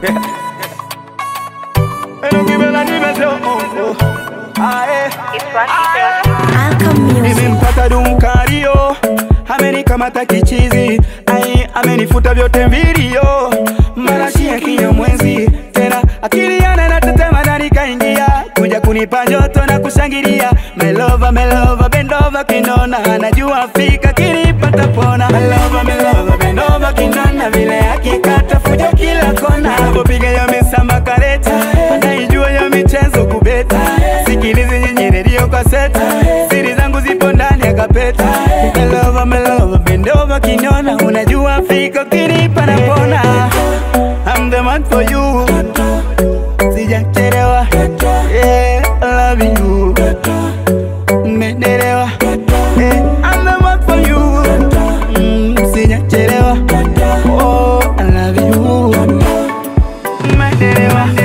Enukibela nimeseo Ae Alcom Music. Nimempata dumkario amenikamata kichizi ai amenifuta vyote mvilio marashi ya kinyamwezi tena akili yana na tetema ndani kaingia kuja kunipa joto na kushangilia melova melova bendova kinona anajua fika kinipata pona melova melova bendova kinona vile akikata fujo kila kona anapopiga ya misamba kareta anaijua ya michezo kubeta sikilizi nyinyi redio kwa seta siri zangu zipo ndani ya kapeta melova melova bendova kinona unajua fika kinipa na pona I'm the man for you sijachelewa yeah, I love you mmedelewa yeah, I'm the man for you mm, sijachelewa oh, I love you mmedelewa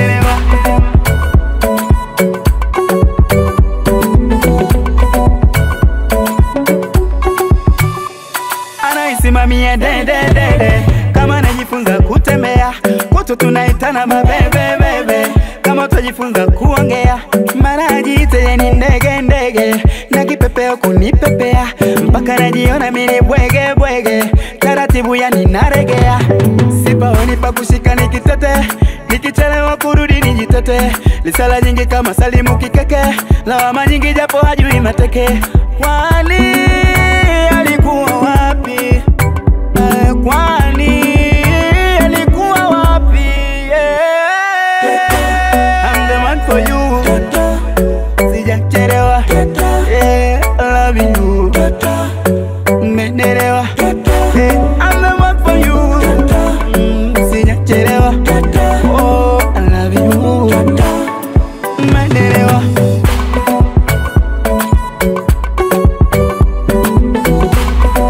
anaisimamia dededede kama najifunza kutembea kwetu tunaitana mabebebebe kama utajifunza kuongea mara ajiite ni ndege ndege na kipepeo kunipepea mpaka najiona mini bwege bwege taratibu yani naregea sipaoni pa kushika nikitete nikichelewa kurudi nijitete lisala nyingi kama salimu kikeke lawama nyingi japo hajui mateke kwani alikuwa wapi Eh, kwani alikuwa wapi yeah. I'm the man for you sijachelewa yeah, I love you mmedelewa yeah, I'm the man for you mm, sijachelewa oh, I love you mmedelewa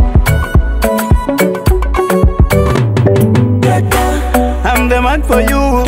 I'm the man for you